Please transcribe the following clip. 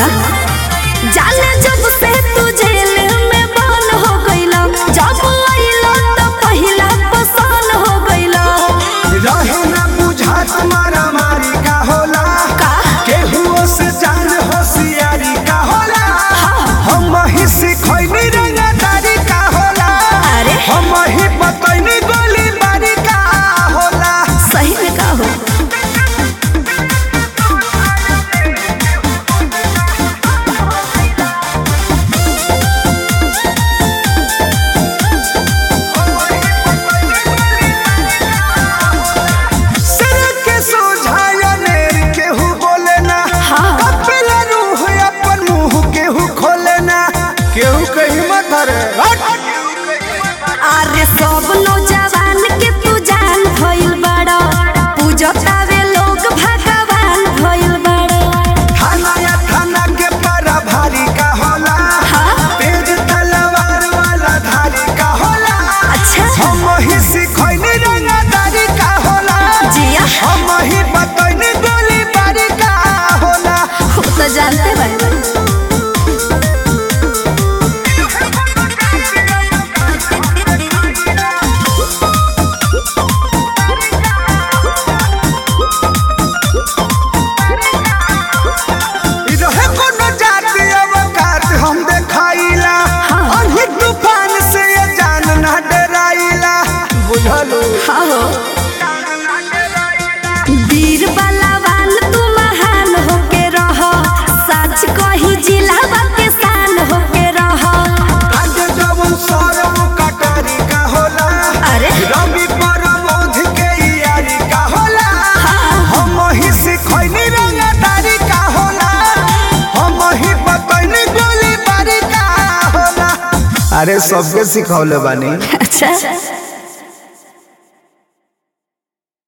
जाने जब से तू जेल में बंद हो गइला जब आइला तो पहिला पसंद हो गइला रहे ना बुझा तुम्हारा मारी का होला का? केहुओ से जान होशियारी का होला हम ही सिखैनी रंगदारी का होला अरे? हम ही बतैनी गोली बारी का होला सही में का हो सिर के सोझाया नेर केहू बोले ना हाँ। कपिला रूह अपन मुंह केहू खोले ना केहू कहीं मत रे अरे सब नौजवान के तू जान भइल बड़ा पूजतावे लोग भगवान भइल बड़ा थाना या थाना के पारा भारी का होला हाँ। तेज तलवार वाला धारी का होला अच्छा हम ही सिखैनी रंगदारी का होला जिया हम ही बतैनी गोली बारी का होला वो तो जानते बानी इ रहे कोनो जाति अवकात हम देखाइला हाँ। अनही तूफान से ये जान ना डराइला बुझलो हाँ हो वीर बलवान तू महान होके रह सच कही जिला के शान होके रह आज जवन सरम कटारी का होला अरे रवि परमोध के यारी का होला हाँ हम ही सिखैनी रंगदारी का होला हम ही बतैनी गोली बारी का होला अरे सबके सिखौले बानी अच्छा